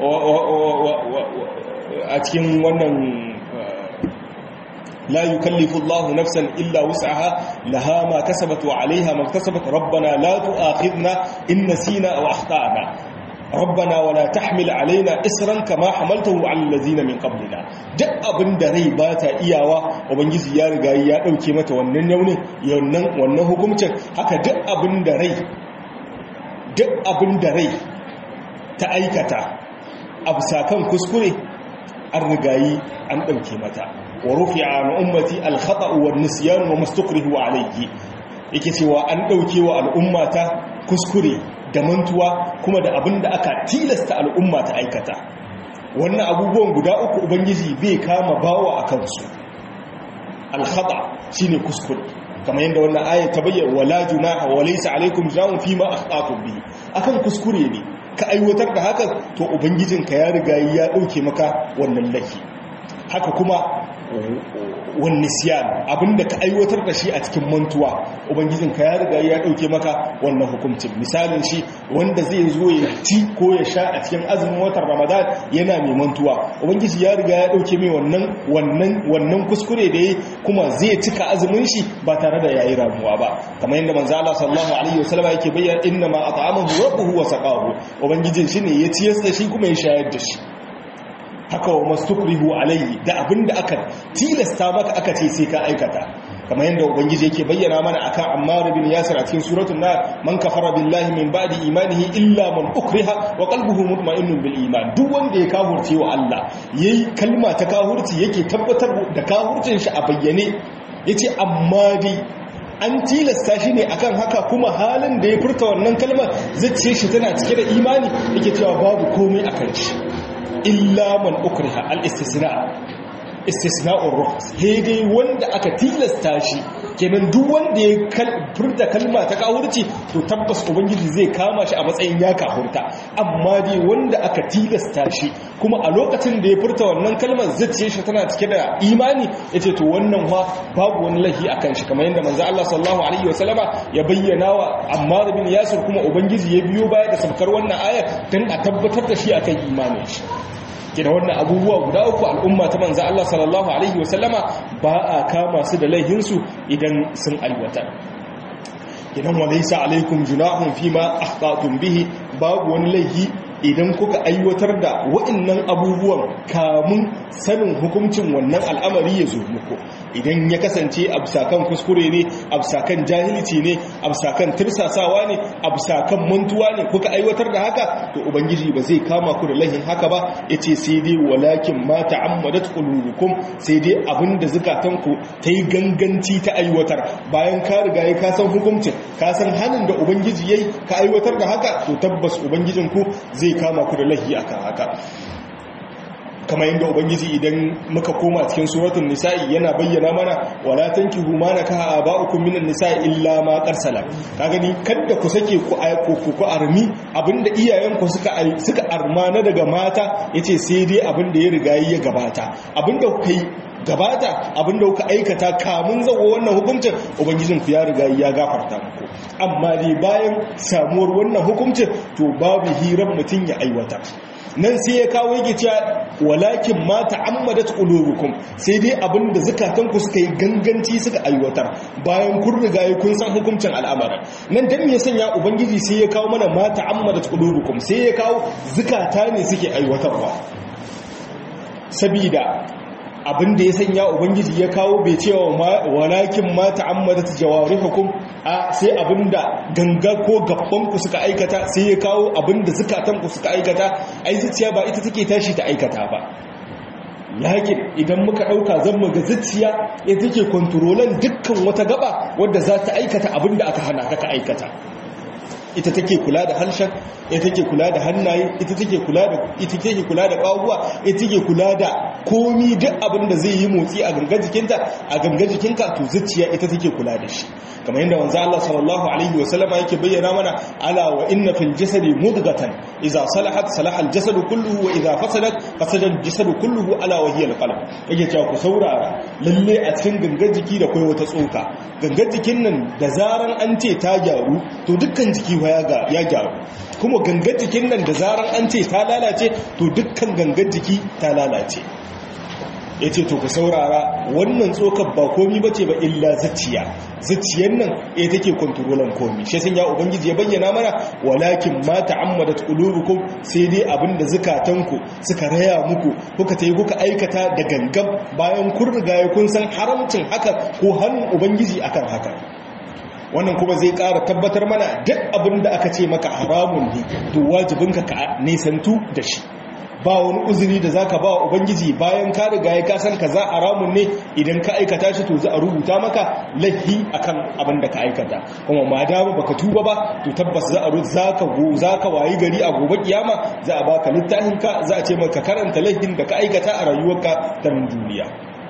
[SPEAKER 1] a cikin wannan لا يكلف الله نفسا إلا وسعها لها ما كسبت وعليها ما اكتسبت ربنا لا تؤاخذنا إن نسينا أو أخطأنا ربنا ولا تحمل علينا إسرا كما حملته على الذين من قبلنا duk abin da rai ba ta iyawa ubangiji ya riga ya dauke mata wannan yaunin yannan wannan hukuncin haka duk abin da rai duk abin da rai ta aikata abu sakan kuskure an rigayi an dauke mata wa rufi'a an ummati al-khata' wa an-nisyan wa mastukrihu alayhi yake cewa an dauke wa al'ummata kuskure da mantuwa kuma da abin da aka tilasta al'umma ta aikata wannan abubuwan guda uku ubangiji bai kama bawa a kansu alhaba shine kuskure kamar yadda wannan ayat ta bayyana wala junaha wa laysa alaikum junahun fima akhtatum bihi akan kuskure ne ka aiwatar da haka to ubangijinka ya riga ya dauke maka wannan laifi haka kuma wani siyan abinda ka aiwatar da shi a cikin mantuwa ubangijinka ya riga ya dauke maka wannan hukuncin misalin shi wanda zai zo ya ci ko ya sha a cikin azumin watan ramadan yana mai mantuwa ubangiji ya riga ya dauke mai wannan wannan wannan kuskure da yi kuma zai cika azumin shi ba tare da yayi ramuwa ba kamar yadda manzo Allah sallallahu alaihi wasallam yake bayyana inna ma at'amahu rabbuhu wa saqahu ubangijin shi ne ya ciyar da shi kuma ya shayar da shi haka wa mastukrihu alayhi da abinda aka tilasta maka aka ce sai ka aikata kamar yadda ubangiji yake bayyana mana akan Ammar bin Yasir a cikin suratul Nar man kafara billahi min ba'di imanihi illa man ukriha wa qalbuhu mutma'innun bil iman duk wanda ya kafurce wa Allah yayi kalma ta kafurci yake tabbatar da kafurcin shi a bayyane yace amma dai an tilasta shi ne akan haka kuma halin da ya furta wannan kalmar zai shi tana cike da imani yake cewa babu komai akan shi illa man ukriha al-istisna istisna'ur rukhs dai wanda aka tilasta shi kenan duk wanda ya furta kalma ta kawurci to tabbas ubangiji zai kama shi a matsayin ya kafurta amma dai wanda aka tilasta shi kuma a lokacin da ya furta wannan kalmar zace shi tana cike da imani yace to wannan fa babu wani lahi akan shi kamar yadda manzo Allah sallallahu alaihi wasallama ya bayyana wa Ammar bin Yasir kuma ubangiji ya biyo baya da sabkar wannan aya dan a tabbatar da shi akan imanin shi kina wannan abubuwa guda uku al'umma ta manzo Allah sallallahu alaihi wasallama ba a kama su da laihinsu idan sun aiwata idan walaysa alaikum junahun fima akhtatum bihi babu wani laihi idan kuka aiwatar da waɗannan abubuwan kamun sanin hukuncin wannan al'amari ya zo muku idan ya kasance absakan kuskure ne absakan jahilci ne absakan tirsasawa ne absakan mantuwa ne kuka aiwatar da haka to ubangiji ba zai kama ku da lahin haka ba yace sai dai walakin ma ta'ammadat qulubukum sai dai abinda zukatanku ta yi ganganci ta aiwatar bayan ka riga ya ka san hukuncin ka san hanin da ubangiji yayi ka aiwatar da haka to tabbas ubangijinku zai kama ku da lahi akan haka kamar yadda ubangiji idan muka koma cikin suratul nisa'i yana bayyana mana wala tankihu ma nakaha aba'ukum minan nisa'i illa ma qarsala ka gani kada ku sake ku ku ku armi abinda iyayenku suka suka arma na daga mata yace sai dai abinda ya riga ya gabata abinda ku kai gabata abinda kuka aikata kamun zawo wannan hukuncin ubangijin ku ya riga ya gafarta muku amma dai bayan samuwar wannan hukuncin to babu hirar mutum ya aiwata nan sai ya kawo yake cewa walakin ma ta'ammadat qulubukum sai dai abinda zakatanku suka yi ganganci suka aiwatar bayan kun riga kun san hukuncin al'amarin nan dan me sanya ubangiji sai ya kawo mana ma ta'ammadat qulubukum sai ya kawo zakata ne suke aiwatarwa sabida abin da ya sanya ubangiji ya kawo bai cewa walakin ma ta'ammadat jawarihukum a sai abinda ganga ko gabban ku suka aikata sai ya kawo abinda zakatan ku suka aikata ai zuciya ba ita take tashi ta aikata ba lakin idan muka dauka zan mu ga zuciya ita take kontrolan dukkan wata gaba wadda za ta aikata abinda aka hana ka aikata ita take kula da harshen ita take kula da hannaye ita take kula da ita take kula da kawuwa ita take kula da komi duk abin da zai yi motsi a gangar jikinta a gangar jikinka to zuciya ita take kula da shi kamar yadda manzo Allah sallallahu alaihi wa sallama yake bayyana mana ala wa inna fil jasadi mudghatan idza salahat salaha al jasadu kulluhu wa idza fasadat fasada al jasadu kulluhu ala wa hiya al qalb yake cewa ku saurara lalle a cikin gangar jiki da kai wata tsoka gangar jikin nan da zaran an ce ta gyaru to dukkan jiki ya gyaru kuma gangar jikin nan da zarar an ce ta lalace to dukkan gangar jiki ta lalace ya ce to ku saurara wannan tsokar ba komi ba ce ba illa zuciya zuciyar nan ya take kwantarolan komi shi sun ya ubangiji ya bayyana mana walakin ma ta'ammadat qulubukum sai dai abinda zukatanku suka raya muku kuka tayi kuka aikata da gangan bayan kun riga kun san haramcin haka ko hannun ubangiji akan haka wannan kuma zai ƙara tabbatar mana duk abin da aka ce maka haramun ne to wajibinka ka nisantu da shi ba wani uzuri da zaka ba ubangiji bayan ka riga ya ka san kaza haramun ne idan ka aikata shi to za a rubuta maka laifi akan abin da ka aikata kuma ma dama baka tuba ba to tabbas za a zaka go zaka wayi gari a gobe kiyama za a baka littafin ka za a ce maka karanta laifin da ka aikata a rayuwarka ta duniya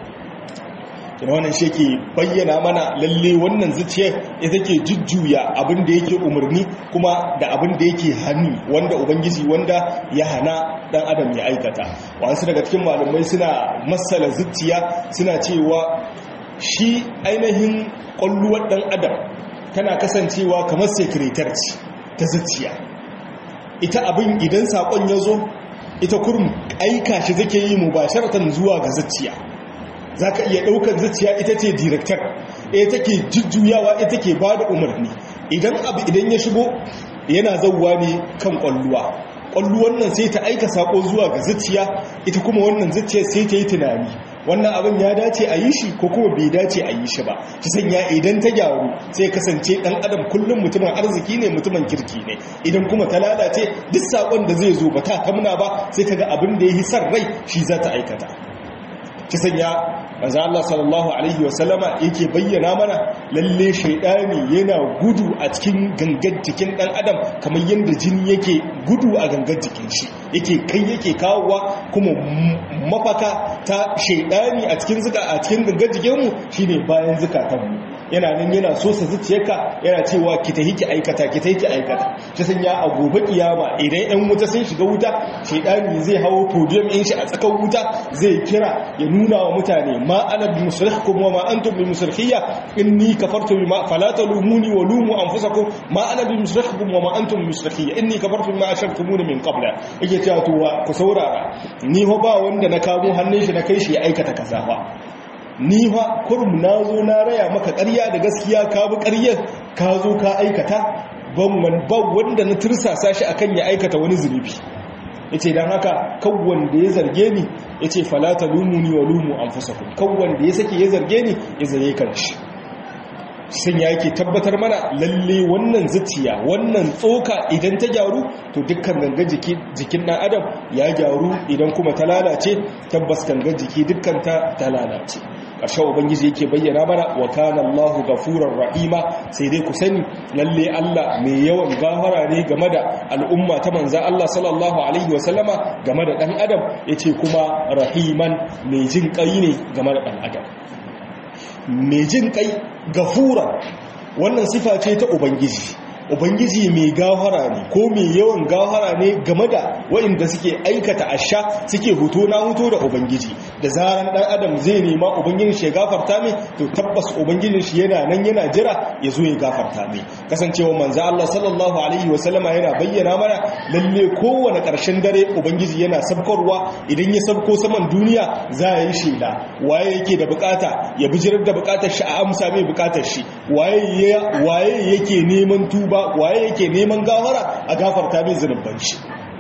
[SPEAKER 1] kina wannan shi ke bayyana mana lalle wannan zuciyar ita ke jujjuya abin da yake umarni kuma da abin da yake hannu wanda ubangiji wanda ya hana dan adam ya aikata wasu daga cikin malamai suna masala zuciya suna cewa shi ainihin kwalluwar dan adam tana kasancewa kamar sekretar ce ta zuciya ita abin idan sakon ya zo ita kurum aika shi take yi mubasharatan zuwa ga zuciya za ka iya ɗaukar zuciya ita ce direktar ita take jujjuyawa ita ke ba da umarni idan abu idan ya shigo yana zauwa ne kan ƙwalluwa ƙwalluwan nan sai ta aika saƙo zuwa ga zuciya ita kuma wannan zuciya sai ta yi tunani wannan abin ya dace a yi shi ko kuma bai dace a yi shi ba shi sanya idan ta gyaru sai kasance ɗan adam kullum mutumin arziki ne mutumin kirki ne idan kuma ta lalace duk saƙon da zai zo ba ta kamuna ba sai kaga abin da ya yi san rai shi za ta aikata ta sanya manzo Allah sallallahu alaihi wasallama yake bayyana mana lalle shaydani yana gudu a cikin gangar jikin dan adam kamar yanda jini yake gudu a gangar jikin shi yake kai yake kawowa kuma mafaka ta shaydani a cikin zuka a cikin gangar jikin mu shine bayan zukatan mu yana nan yana so sa zuciyarka yana cewa ki tahi ki aikata ki tahi ki aikata ta sanya a gobe kiyama idan yan wuta sun shiga wuta shaydani zai hawo podium din shi a tsakan wuta zai kira ya nuna wa mutane ma ana bi musrikhkum wa ma antum bi musrikhiyya inni kafartu bima fala talumuni wa lumu anfusakum ma ana bi musrikhkum wa ma antum bi musrikhiyya inni kafartu bima ashartumuni min qabla yake cewa to ku saurara ni ho ba wanda na kamo hannun shi na kai shi ya aikata kaza ba ni fa kurum na zo na raya maka ƙarya da gaskiya ka bi ƙaryar ka zo ka aikata ban wanda na tursasa shi akan ya aikata wani zunubi ya ce don haka kawon da ya zarge ni ya ce falata lumuni wa lumu an fusakun kawon da ya sake ya zarge ni ya zare kanshi sun ya yake tabbatar mana lalle wannan zuciya wannan tsoka idan ta gyaru to dukkan gangan jikin ɗan adam ya gyaru idan kuma ta lalace tabbas gangan jiki dukkan ta ta lalace ƙarshen ubangiji yake bayyana mana wa kana Allahu gafurar rahima sai dai ku sani lalle Allah mai yawan gafara ne game da al'umma ta manza Allah sallallahu alaihi wa sallama game da dan adam yace kuma rahiman mai jin kai ne game da dan adam mai jin kai gafura wannan sifa ce ta ubangiji ubangiji mai gafara ne ko mai yawan gafara ne game da waɗanda suke aikata asha suke huto na huto da ubangiji da zaran ɗan adam zai nema ubangijin shi ya gafarta mai to tabbas ubangijin shi yana nan yana jira ya zo ya gafarta mai kasancewa manzo Allah sallallahu alaihi wa sallama yana bayyana mana lalle kowane ƙarshen dare ubangiji yana sabkarwa idan ya sabko saman duniya za a yi shela waye yake da bukata ya bijirar da bukatar shi a amsa mai bukatar shi waye waye yake neman tuba waye yake neman gafara a gafarta mai zunuban shi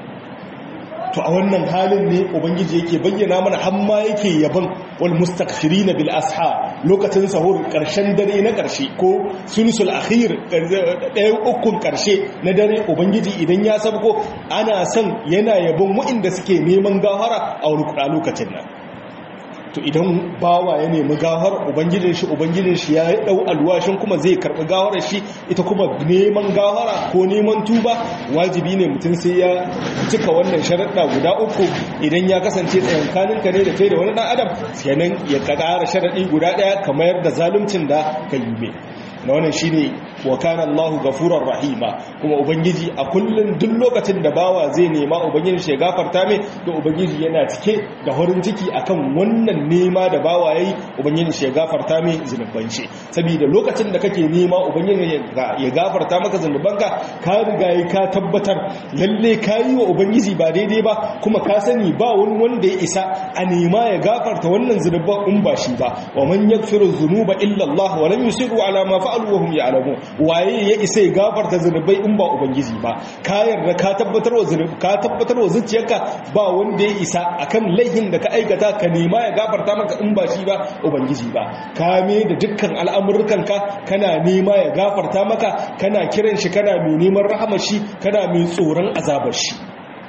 [SPEAKER 1] to a wannan halin ne ubangiji yake bayyana mana hamma yake yaban wal mustaghfirin bil asha lokacin sahur karshen dare na karshe ko sulusul akhir ɗayan ukun karshe na dare ubangiji idan ya sabko ana son yana yabon waɗanda suke neman gafara a wani lokacin nan to idan bawa ya nemi gawar ubangijin shi ubangijin shi ya dau alwashin kuma zai karbi gawar shi ita kuma neman gawara ko neman tuba wajibi ne mutum sai ya cika wannan sharaɗa guda uku idan ya kasance tsayankanin ka ne da kai da wani dan adam kenan ya ƙara sharaɗi guda ɗaya kamar da zaluncin da ka yi mai na wannan shine wa kana Allahu gafurar rahima kuma ubangiji a kullun duk lokacin da bawa zai nema ubangiji shi ya gafarta mai to ubangiji yana cike da horin ciki akan wannan nema da bawa yayi ubangiji shi ya gafarta mai zunuban shi saboda lokacin da kake nema ubangiji ya gafarta maka zunubanka ka riga ka tabbatar lalle yi wa ubangiji ba daidai ba kuma ka sani ba wani wanda ya isa a nema ya gafarta wannan zunuban in ba shi ba wa man yaghfiru dhunuba illa Allah wa lam yusiru ala ma fa'alu wa hum ya'lamun waye ya isa ya gafarta zunubai in ba ubangiji ba ka yarda ka tabbatar wa zunubi ka tabbatar wa zuciyarka ba wanda ya isa akan laihin da ka aikata ka nema ya gafarta maka in ba shi ba ubangiji ba ka me da dukkan al'amurkanka kana nema ya gafarta maka kana kiran shi kana mai neman rahamar shi kana mai tsoron azabar shi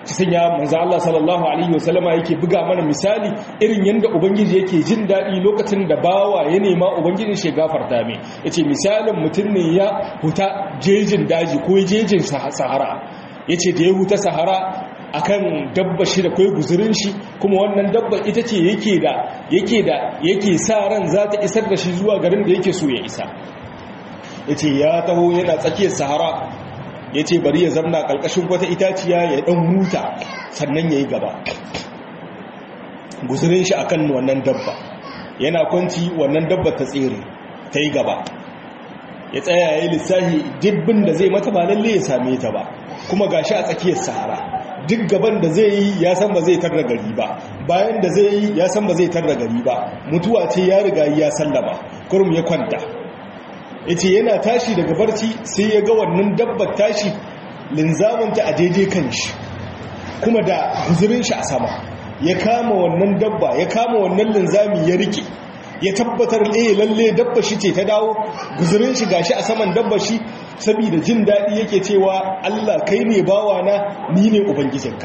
[SPEAKER 1] ci sanya manzo Allah sallallahu alaihi wasallama yake buga mana misali irin yanda ubangiji yake jin dadi lokacin da bawa ya nema ubangijin shi gafarta mai yace misalin mutum ne ya huta jejin daji ko jejin sahara yace da ya huta sahara akan dabba shi da kai guzurin shi kuma wannan dabba ita ce yake da yake da yake sa ran za ta isar da shi zuwa garin da yake so ya isa yace ya taho yana tsakiyar sahara ya ce bari ya zamna ƙarƙashin wata itaciya ya ɗan huta sannan ya yi gaba guzurin shi akan wannan dabba yana kwanci wannan dabba ta tsere ta yi gaba ya tsaya ya yi lissahi dibbin da zai mata ba lalle ya same ta ba kuma gashi a tsakiyar sahara duk gaban da zai yi ya san ba zai tarra gari ba bayan da zai yi ya san ba zai tarra gari ba mutuwa ce ya riga ya sallama kurum ya kwanta ya ce yana tashi daga barci sai ya ga wannan dabbar tashi linzamanta a daidai kan shi kuma da guzurin shi a sama ya kama wannan dabba ya kama wannan linzami ya rike ya tabbatar eh lalle dabba shi ce ta dawo guzurin shi gashi a saman dabba shi saboda jin daɗi yake cewa Allah kai ne bawana ni ne ubangijinka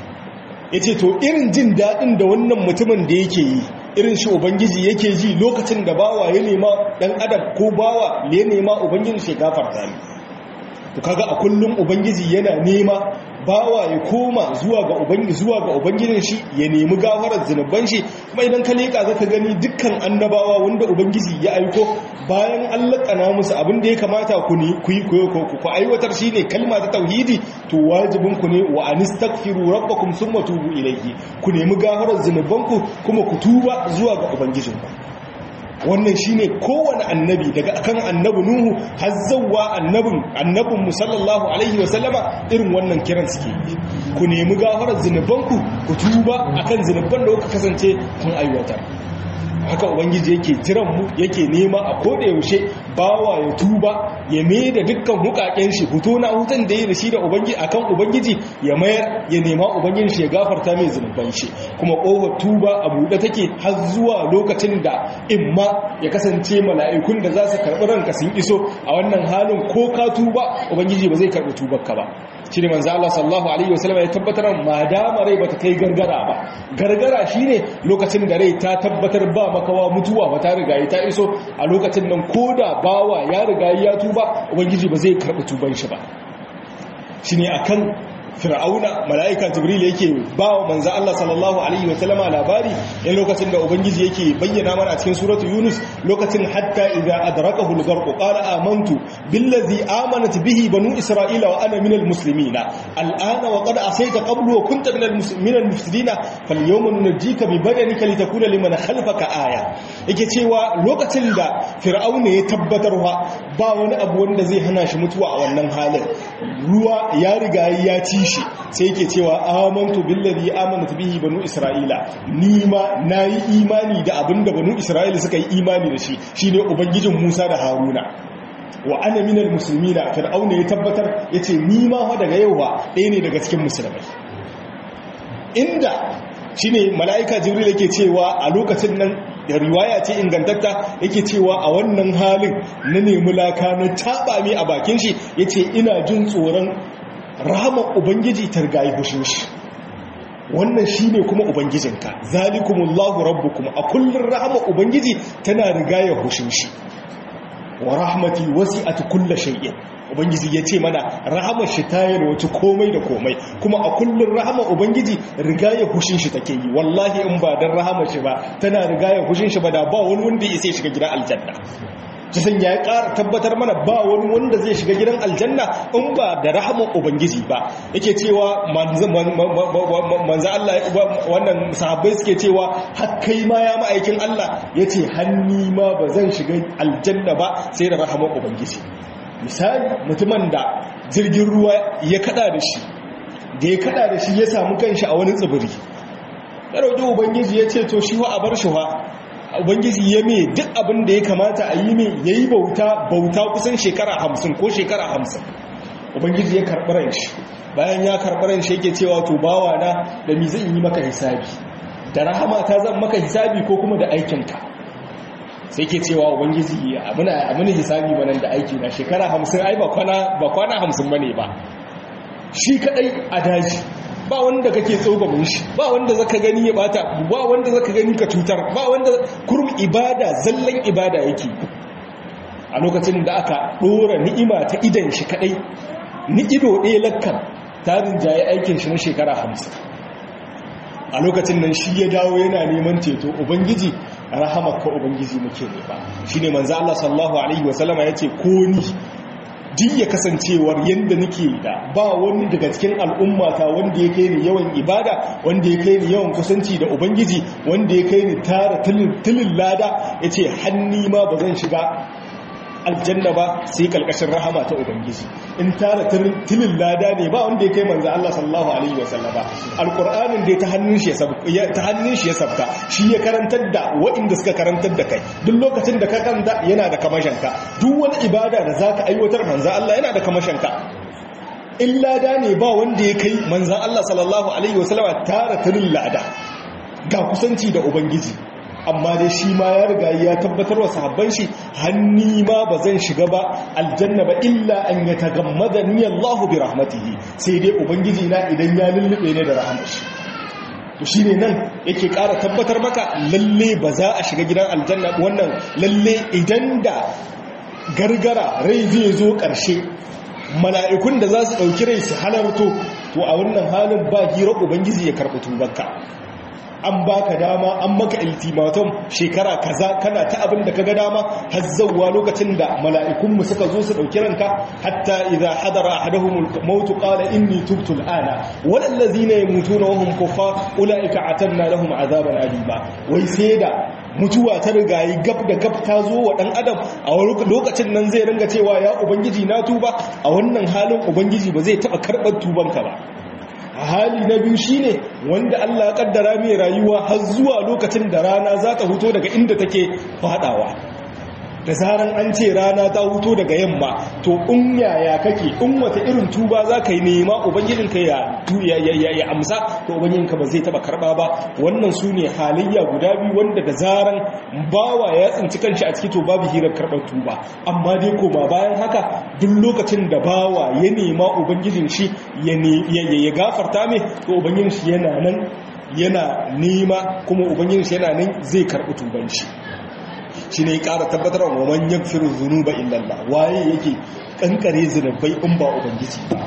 [SPEAKER 1] yace to irin jin daɗin da wannan mutumin da yake yi irin shi ubangiji yake ji lokacin da bawa ya nema dan adam ko bawa ya nema ubangiji shi gafarta ne to kaga a kullum ubangiji yana nema bawa ya koma zuwa ga ubangiji zuwa ga ubangijin shi ya nemi gafarar zinuban shi kuma idan ka leka zaka gani dukkan annabawa wanda ubangiji ya aiko bayan an lakana musu abin da ya kamata ku ni ku yi ku aiwatar shine kalma ta tauhidi to wajibin ku ne wa anistaghfiru rabbakum thumma tubu ilayhi ku nemi gafarar zinubanku kuma ku tuba zuwa ga ubangijinku wannan shine kowane annabi daga akan annabi nuhu har zawwa annabin annabin musallallahu alaihi wasallama irin wannan kiran suke yi ku nemi gafarar zinubanku ku tuba akan zinuban da kuka kasance kun aiwatar haka ubangiji yake tiran mu yake nema a koda yaushe bawa ya tuba ya mai da dukkan hukaken shi fito na hutun da ya da shi da ubangiji akan ubangiji ya mayar ya nema ubangiji shi ya gafarta mai zunuban shi kuma kofar tuba a buɗe take har zuwa lokacin da imma ya kasance mala'ikun da za su karɓi ranka sun iso a wannan halin ko ka tuba ubangiji ba zai karɓi tubar ka ba shi ne manzo Allah sallallahu alaihi wasallam ya tabbatar ma dama rai bata kai gargara ba gargara shine lokacin da rai ta tabbatar ba makawa mutuwa ba ta riga ta iso a lokacin nan koda bawa ya riga ya tuba ubangiji ba zai karɓi tuban shi ba shine akan fir'auna mala'ika jibril yake ba wa manzo Allah sallallahu alaihi wa sallama labari in lokacin da ubangiji yake bayyana mana a cikin suratu yunus lokacin hatta idza adrakahu al-gharq qala amantu billazi amanat bihi banu isra'ila wa ana minal muslimin al'ana wa qad asayta qablu wa kunta minal minal mufsidin falyawma nunjika bi badanika litakuna liman khalfaka aya yake cewa lokacin da fir'auna ya tabbatarwa ba wani abu wanda zai hana shi mutuwa a wannan halin ruwa ya riga ya ci shi sai yake cewa amantu billazi amanat bihi banu isra'ila ni ma nayi imani da abinda banu isra'ila suka yi imani da shi shine ubangijin Musa da Haruna wa ana minal muslimina fir'auna ya tabbatar yace ni ma fa daga yau ba ɗaya ne daga cikin musulmai inda shine mala'ika jibril yake cewa a lokacin nan da riwaya ce ingantatta yake cewa a wannan halin na nemi laka na taba mi a bakin shi yace ina jin tsoron rahamar ubangiji ta rigayi hushin shi wannan shi ne kuma ubangijinka zalikumullahu rabbukum a kullum rahamar ubangiji tana rigaya hushin shi wa rahmati wasi'at kulli shay'in ubangiji ya ce mana rahamar shi ta yalwaci komai da komai kuma a kullum rahamar ubangiji rigaya hushin shi take yi wallahi in ba dan rahamar shi ba tana rigaya hushin shi ba da ba wani wanda ya sai shiga gidan aljanna kisan ya ƙara tabbatar mana ba wani wanda zai shiga gidan aljanna in ba da rahaman ubangiji ba yake cewa manzo Allah wannan sahabbai suke cewa har kai ma ya ma'aikin Allah yace hanni ma ba zan shiga aljanna ba sai da rahaman ubangiji misali mutumin da jirgin ruwa ya kada da shi da ya kada da shi ya samu kanshi a wani tsibiri ya roƙi ubangiji ya ce to shi wa a bar shi wa ubangiji ya mai duk abin da ya kamata a yi mai ya yi bauta bauta kusan shekara hamsin ko shekara hamsin ubangiji ya karɓi ran shi bayan ya karɓi ran shi yake cewa to bawa na da mi zan yi maka hisabi da rahama ta zan maka hisabi ko kuma da aikinka sai ke cewa ubangiji amina hisabi ba nan da aiki na shekara hamsin ai ba kwana hamsin ba ne ba shi kaɗai a daji ba wanda kake tsogamin shi ba wanda zaka gani ya bata ba wanda zaka gani ka cutar ba wanda kurum ibada zallan ibada yake a lokacin da aka dora ni'ima ta idan shi kadai ni ido ɗaya lakkan tarin jaye aikin shi na shekara hamsin a lokacin nan shi ya dawo yana neman ceto ubangiji rahamaka ubangiji muke ne ba shine manzo Allah sallallahu alaihi wasallama yace ko ni duk ya kasancewar yadda nake da ba wani daga cikin al'ummata wanda ya kai ni yawan ibada wanda ya kai ni yawan kusanci da ubangiji wanda ya kai ni tara tilin lada ya ce hanni ma ba zan shiga aljanna ba sai kalkashin rahama ta ubangiji in tara tilin lada ne ba wanda ya kai manzo Allah sallallahu alaihi wasallam ba alqur'anin da ta hannun shi ya ta hannun shi ya sabka shi ya karantar da waɗanda suka karantar da kai duk lokacin da ka karanta yana da kamashanka duk wani ibada da zaka aiwatar manzo Allah yana da kamashanka in lada ne ba wanda ya kai manzo Allah sallallahu alaihi wasallam tara tilin lada ga kusanci da ubangiji amma dai shi ma ya riga ya tabbatar wa sahabban shi hanni ma ba zan shiga ba aljanna ba illa an ya tagammada ni Allahu bi rahmatihi sai dai ubangiji na idan ya lullube ne da rahmar shi to shine nan yake ƙara tabbatar maka lalle ba za a shiga gidan aljanna wannan lalle idan da gargara rai zai zo ƙarshe mala'ikun da za su ɗauki rai su halarto to a wannan halin ba hira ubangiji ya karɓi tubanka an baka dama an maka ultimatum shekara kaza kana ta abin da kaga dama har zawwa lokacin da mala'ikun mu suka zo su dauki ranka hatta idza hadara ahaduhum al-maut qala inni tubtu al-ana wal ladzina yamutuna wa hum kuffar ulaika atanna lahum azaban alima wai sai da mutuwa ta rigayi gab da gab ta zo wa dan adam a lokacin nan zai ringa cewa ya ubangiji na tuba a wannan halin ubangiji ba zai taba karbar tubanka ba a hali na biyu shine wanda Allah ya kaddara mai rayuwa har zuwa lokacin da rana za ta huto daga inda take fadawa da zaran an ce rana ta huto daga yamma to in yaya kake in wata irin tuba za ka yi nema ubangijinka ya ya amsa to ubangijinka ba zai taba karba ba wannan su ne halayya guda biyu wanda da zaran bawa ya tsinci kanshi a ciki to babu hirar karɓar tuba amma dai koma bayan haka duk lokacin da bawa ya nema ubangijin shi ya gafarta mai to ubangijin shi yana nan yana nema kuma ubangijin shi yana nan zai karɓi tuban shi shi ne ƙara tabbatar wa manyan firin zunuba illallah waye yake ƙanƙare zunubai in ba ubangiji ba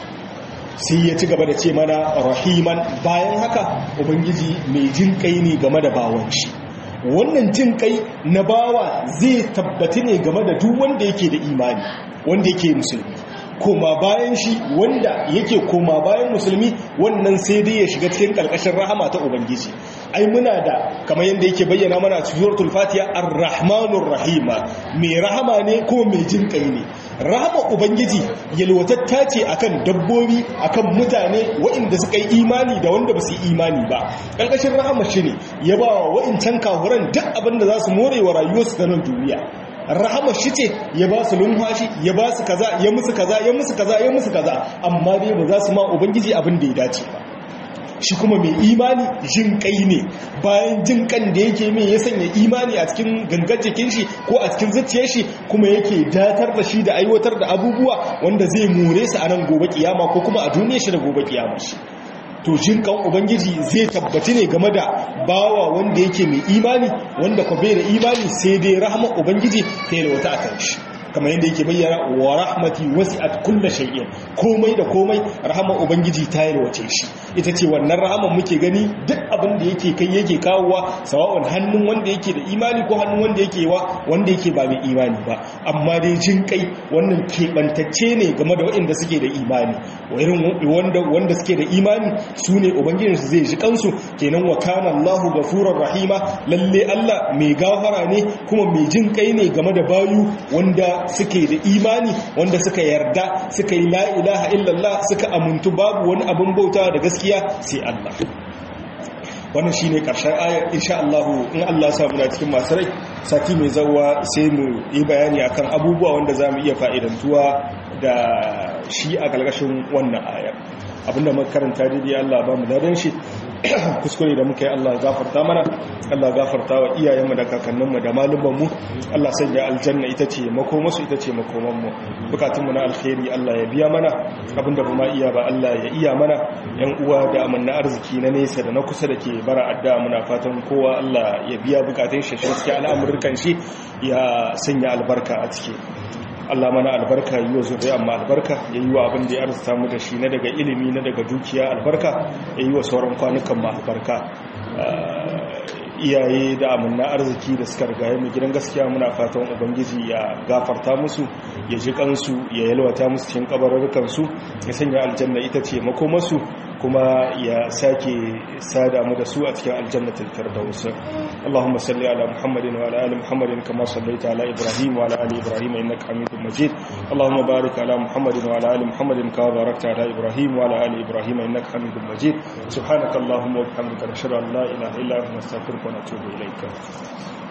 [SPEAKER 1] sai ya ci gaba da ce mana rahiman bayan haka ubangiji mai jin kai ne game da bawan shi wannan jin kai na bawa zai tabbati ne game da duk wanda yake da imani wanda yake musulmi koma bayan shi wanda yake koma bayan musulmi wannan sai dai ya shiga cikin karkashin rahama ta ubangiji ai muna da kamar yadda yake bayyana mana a suratul fatiha ar-rahmanur rahima mai rahama ne ko mai jin kai ne rahama ubangiji yalwatatta ce akan dabbobi akan mutane waɗanda suka yi imani da wanda ba su yi imani ba karkashin rahama shi ne ya ba wa waɗancan kafuran duk abin da za su more wa rayuwarsu ta nan duniya rahamar shi ce ya ba su lumfashi ya ba su kaza ya musu kaza ya musu kaza ya musu kaza amma dai ba za su ma ubangiji abin da ya dace ba shi kuma mai imani jin kai ne bayan jin kan da yake mai ya sanya imani a cikin gangar jikin shi ko a cikin zuciyar shi kuma yake datar da shi da aiwatar da abubuwa wanda zai more su a nan gobe kiyama ko kuma a duniyar shi da gobe kiyama shi to jinkan ubangiji zai tabbaci ne game da bawa wanda yake mai imani wanda kwa bai da imani sai dai rahama ubangiji ta yi wata a kan shi kamar yadda yake bayyana wa rahmati wasi'at kulli shay'in komai da komai rahama ubangiji ta yarwace shi ita ce wannan rahaman muke gani duk abin da yake kai yake kawowa sawa'un hannun wanda yake da imani ko hannun wanda yake wa wanda yake ba mai imani ba amma dai jin kai wannan keɓantacce ne game da waɗanda suke da imani wanda wanda suke da imani su ne ubangijinsu zai ji kansu kenan wa kana Allahu ghafurur rahima lalle Allah mai gafara ne kuma mai jin kai ne game da bayu wanda suke da imani wanda suka yarda suka yi la ilaha illallah suka amuntu babu wani abin bauta da gaskiya sai Allah wannan shine karshen aya insha Allah in Allah ya samu na cikin masu rai sati mai zawa sai mu yi bayani akan abubuwa wanda zamu iya fa'idantuwa da shi a galgashin wannan aya abinda muka karanta daidai Allah ba mu dadan shi kuskure da muka yi Allah gafarta mana Allah gafarta wa iyayenmu da kakanninmu da malumanmu Allah sanya aljanna ita ce makomasu ita ce makomanmu bukatunmu na alkhairi Allah ya biya mana abinda ba ma iya ba Allah ya iya mana yan uwa da amanna arziki na nesa da na kusa da ke bara adda muna fatan kowa Allah ya biya bukatun shi shi al'amurkan shi ya sanya albarka a ciki Allah mana albarka yi wa zuriya amma albarka ya yi wa abin da ya arzuta mu da shi na daga ilimi na daga dukiya albarka ya yi wa sauran kwanukan ma albarka iyaye da amanna arziki da suka rigaye mu gidan gaskiya muna fatan ubangiji ya gafarta musu ya ji kansu ya yalwata musu cikin kabarurrukan su ya sanya aljanna ita ce makomarsu kuma ya sake sada mu da su a cikin aljannatul firdaus Allahumma salli ala Muhammadin wa ala ali Muhammadin kama sallaita ala Ibrahim wa ala ali Ibrahim innaka Hamidum Majid Allahumma barik ala Muhammadin wa ala ali Muhammadin kama barakta ala Ibrahim wa ala ali Ibrahim innaka Hamidum Majid subhanaka Allahumma wa bihamdika nashhadu an la ilaha illa anta nastaghfiruka wa natubu ilayk